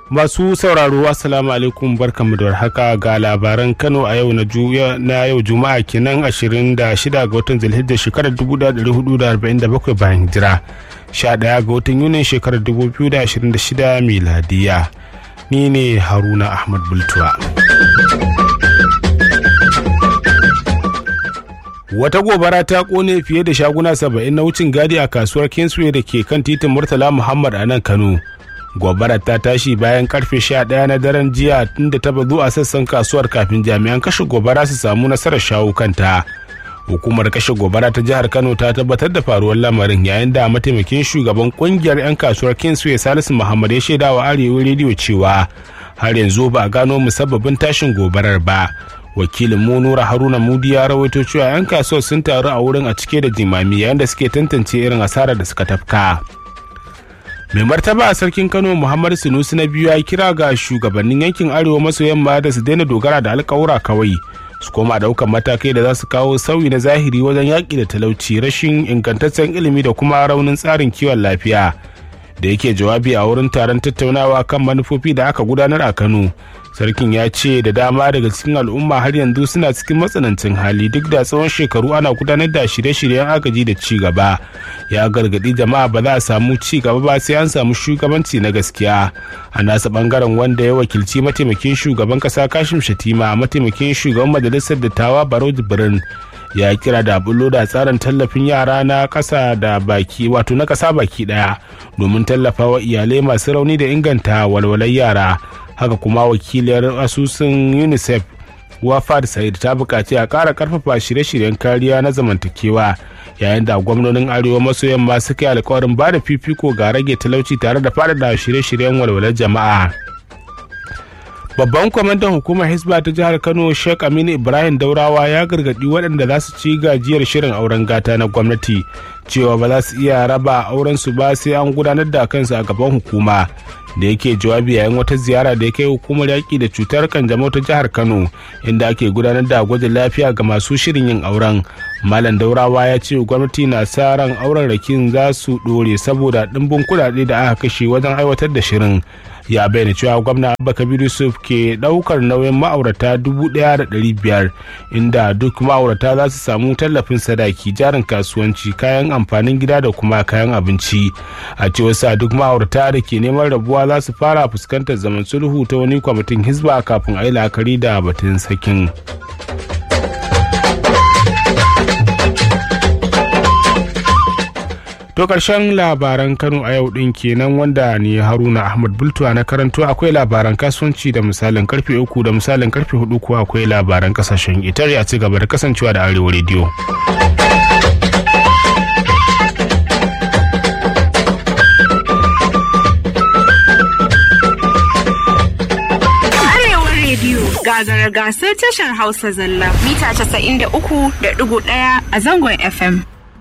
Masu sauraro Assalamu alaikum barkanmu da warhaka ga labaran Kano a yau na yau Juma'a kenan 26 ga watan Zulhijja shekarar 1447 bayan hijira 11 ga watan Yunin shekarar 2026 miladiya. Ni ne Haruna Ahmad Bultuwa. Wata gobara ta kone fiye da shaguna 70 na wucin gadi a kasuwar Kingsway da ke kan titin Murtala Muhammad a nan Kano. gobarar ta tashi bayan karfe 11 na daren jiya tunda ta bazu a sassan kasuwar kafin jami'an kashe gobara su samu nasarar shawo kanta hukumar kashe gobara ta jihar kano ta tabbatar da faruwar lamarin yayin da mataimakin shugaban kungiyar 'yan kasuwar kingsway salisu muhammad ya shaida wa arewa rediyo cewa har yanzu ba a gano musabbabin tashin gobarar ba wakilin mu nura haruna mudi ya rawaito cewa 'yan kasuwar sun taru a wurin a cike da jimami yayin da suke tantance irin asarar da suka tafka mai martaba a sarkin kano muhammad sinusi na biyu ya kira ga shugabannin yankin arewa maso yamma da su daina dogara da alkawura kawai su koma daukan matakai da za su kawo sauyi na zahiri wajen yaƙi da talauci rashin ingantaccen ilimi da kuma raunin tsarin kiwon lafiya da yake jawabi a wurin taron tattaunawa kan manufofi da aka gudanar a kano sarkin ya ce da dama daga cikin al'umma har yanzu suna cikin matsanancin hali duk da tsawon shekaru ana gudanar da shirye-shiryen agaji da ci gaba ya gargadi jama'a ba za a samu ci gaba ba sai an samu shugabanci na gaskiya a nasa bangaren wanda ya wakilci mataimakin shugaban kasa kashim shatima mataimakin shugaban majalisar dattawa barau jibrin ya kira da bullo da tsarin tallafin yara na kasa da baki wato na kasa baki daya domin tallafawa iyalai masu rauni da inganta walwalar yara haka kuma wakiliyar asusun unicef wafad said ta buƙaci a ƙara ƙarfafa shirye-shiryen kariya na zamantakewa yayin da gwamnonin arewa maso yamma suka yi alkawarin ba da fifiko ga rage talauci tare da faɗaɗa shirye-shiryen walwalar jama'a babban kwamandan hukumar hisba ta jihar kano sheikh aminu ibrahim daurawa ya gargadi waɗanda za su ci gajiyar shirin auren gata na gwamnati cewa ba za su iya raba auren su ba sai an gudanar da kansu a gaban hukuma da yake jawabi yayin wata ziyara da ya kai hukumar yaƙi da cutar kanjamau ta jihar kano inda ake gudanar da gwajin lafiya ga masu shirin yin auren malam daurawa ya ce gwamnati na sa ran auren rakin za su ɗore saboda ɗimbin kuɗaɗe da aka kashe wajen aiwatar da shirin ya bayyana cewa gwamna abba kabir yusuf ke ɗaukar nauyin ma'aurata dubu ɗaya da ɗari biyar inda duk ma'aurata za su samu tallafin sadaki jarin kasuwanci kayan amfanin gida da kuma kayan abinci a cewar sa duk ma'aurata da ke neman rabuwa za su fara fuskantar zaman sulhu ta wani kwamitin hisba kafin a yi la'akari da batun sakin. To karshen labaran Kano a yau din kenan wanda ne Haruna Ahmad Bultuwa na karanto akwai labaran kasuwanci da misalin karfe uku da misalin karfe hudu kuwa akwai labaran kasashen itare a ci gaba da kasancewa da Arewa Radio. gagara gasar tashar Hausa zalla mita 93.1 a zangon FM.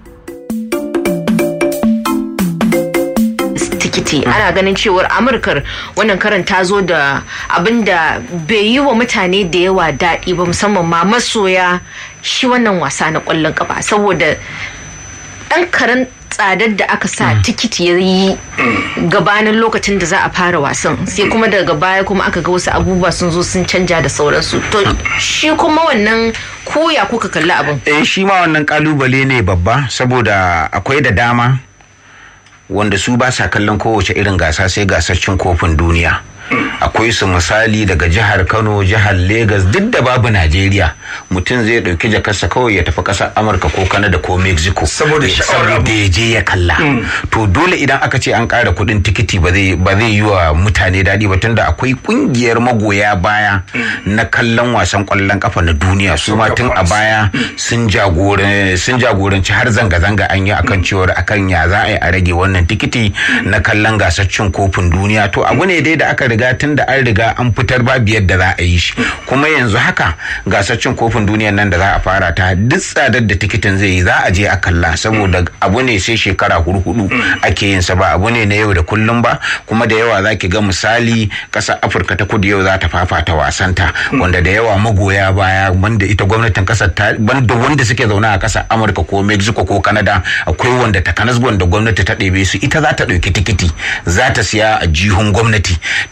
tikiti ana ganin cewar amurkar wannan karan ta zo da abin da bai yi wa mutane da yawa daɗi ba musamman ma masoya shi wannan wasa na ƙwallon ƙafa saboda ɗan karen tsadar da aka sa tikiti ya yi gabanin lokacin da za a fara wasan sai kuma daga baya kuma aka ga wasu abubuwa sun zo sun canja da sauransu to shi kuma wannan koya kuka kalli abin eh shi ma wannan kalubale ne babba saboda akwai da dama wanda su ba sa kallon kowace irin gasa sai gasar cin kofin duniya akwai su misali daga jihar kano jihar Legas duk da babu najeriya mutum zai dauki jakarsa kawai ya tafi kasar amurka ko kanada ko mexico saboda saboda ya je ya kalla to dole idan aka ce an kara kudin tikiti ba zai yi wa mutane daɗi ba tunda akwai kungiyar magoya baya na kallon wasan kwallon kafa na duniya su ma tun a baya sun jagoranci har zanga-zanga an yi akan cewar akan ya za a yi a rage wannan tikiti na kallon gasar cin kofin duniya to abu ne dai da aka riga tun da an riga an fitar babu yadda za a yi shi kuma yanzu haka gasar cin kofin duniyan nan da za a fara ta duk tsadar da tikitin zai yi za a je a kalla saboda abu ne sai shekara hudu ake yin sa ba abu ne na yau da kullum ba kuma da yawa za ki ga misali ƙasar afirka ta kudu yau za ta fafata wasanta wanda da yawa magoya baya banda ita gwamnatin ƙasar ta banda wanda suke zaune a ƙasar amurka ko mexico ko canada akwai wanda ta kanas wanda gwamnati ta ɗebe su ita za ta ɗauki tikiti za ta siya a jihun gwamnati to kaga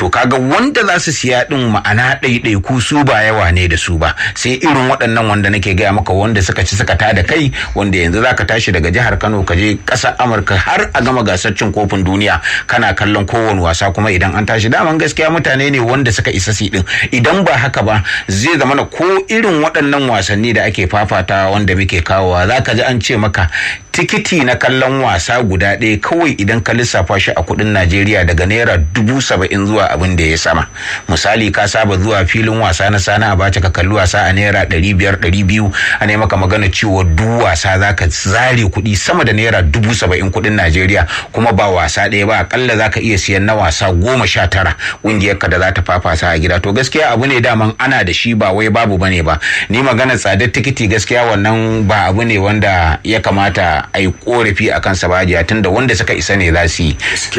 wanda za su siya din ma'ana ɗaiɗaiku su ba yawa ne da su ba sai irin waɗannan wanda nake gaya maka wanda suka ci suka tada kai wanda yanzu za ka tashi daga jihar kano ka je ƙasar amurka har a gama gasar cin kofin duniya kana kallon kowane wasa kuma idan an tashi daman gaskiya mutane ne wanda suka isa si din idan ba haka ba zai zama na ko irin waɗannan wasanni da ake fafata wanda muke kawowa za ka ji an ce maka tikiti na kallon wasa guda ɗaya kawai idan ka lissafa shi a kuɗin najeriya daga naira dubu saba'in zuwa abin da ya sama misali ka saba zuwa filin wasa na sana a bace ka kalli wasa a naira ɗari biyar ɗari biyu a ne maka magana cewa duk wasa za ka zare kuɗi sama da naira dubu saba'in kuɗin najeriya kuma ba wasa ɗaya ba akalla za ka iya siyan na wasa goma sha tara ƙungiyar ka da za ta fafasa a gida to gaskiya abu ne daman ana da shi ba wai babu bane ba ni magana tsadar tikiti gaskiya wannan ba abu ne wanda ya kamata a yi korafi a kansa ba hajiya tunda wanda suka isa ne za su yi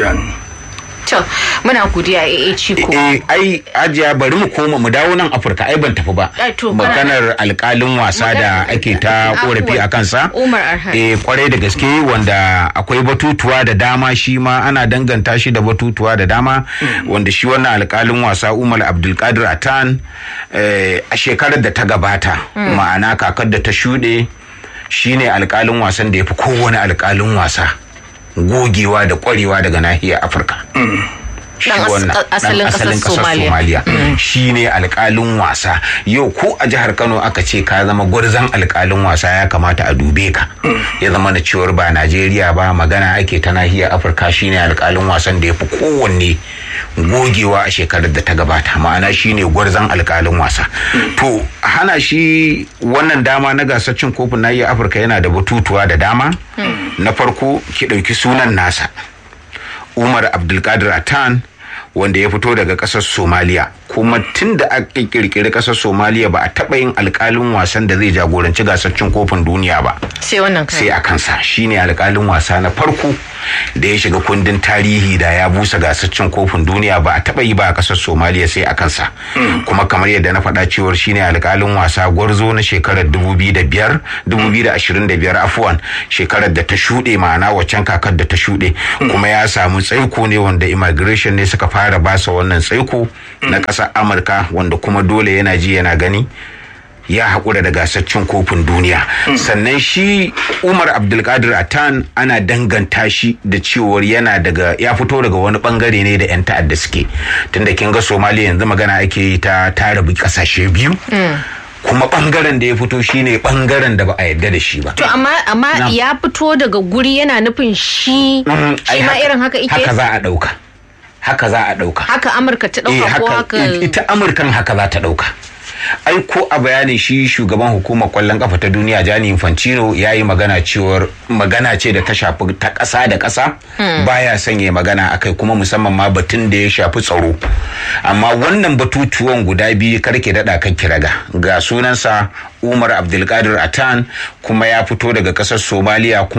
To, muna godiya a ciko. eh ai ajiya bari mu koma mu dawo nan afirka ai ban tafi ba Ai, to, maganar alkalin wasa da Maganar- ake ta korafi a kansa Umar Arhan. eh kwarai da gaske wanda akwai batutuwa da dama shi ma ana danganta shi da batutuwa da dama wanda shi wannan alkalin wasa umar abdulkadir atan eh, a shekarar da ta gabata ma'ana kakar da ta shuɗe shine alkalin wasan da ya fi kowane alkalin wasa gogewa da kwarewa daga nahiyar afirka shi Dan as- wannan dan asalin ƙasar asalin kasar Somaliya. somaliya shi ne alkalin wasa yau ko a jihar kano aka ce ka zama gwarzon alkalin wasa ya kamata a dube ka ya zama na cewar ba najeriya ba magana ake ta nahiyar afirka shi ne alkalin wasan da ya fi kowanne gogewa a shekarar da ta gabata ma'ana shi ne gwarzon alkalin wasa to hana shi wannan dama na gasar cin kofin nahiyar afirka yana da batutuwa da dama na farko ki ɗauki sunan nasa umar abdulkadir atan wanda ya fito daga kasar somaliya kuma tun da aka kirkiri kasar somaliya ba a taɓa yin alkalin wasan da zai jagoranci gasar cin kofin duniya ba Sai wannan sai kai. a kansa shine alkalin wasa na farko da ya shiga kundin tarihi da ya busa gasar cin kofin duniya ba a taɓa yi ba a kasar somaliya sai a kansa kuma kamar yadda na faɗa cewar shine alkalin wasa gwarzo na shekarar 2005 2025 afuwan shekarar da ta shuɗe ma'ana waccan kakar da ta shuɗe kuma ya samu tsaiko ne wanda immigration ne suka fara basa wannan tsaiko na ƙasar amurka wanda kuma dole yana ji yana gani ya haƙura da gasar cin kofin duniya sannan shi umar abdulkadir atan ana danganta shi da cewar yana daga ya fito daga wani bangare ne da 'yan ta'adda suke tunda kin ga somaliya yanzu magana ake yi ta ta rabu kasashe biyu kuma bangaren da ya fito shine bangaren da ba a yarda da shi ba To amma amma Na'am. ya fito daga guri yana nufin shi Mhm, ai shi ma irin haka ike haka za a ɗauka haka za a ɗauka haka Amurka ta Eh, dauka ko haka ita amurkan haka za ta dauka ai ko a bayanin shi shugaban hukumar kwallon kafa ta duniya Gianni Infantino ya yi magana cewar magana ce da ta shafi ta ƙasa da ƙasa baya son ya magana akai kuma musamman ma batun da ya shafi tsaro amma wannan batutuwan guda biyu karke daɗa kan kiraga ga sunansa Umar Abdulkadir Atan kuma ya fito daga ƙasar Somaliya kuma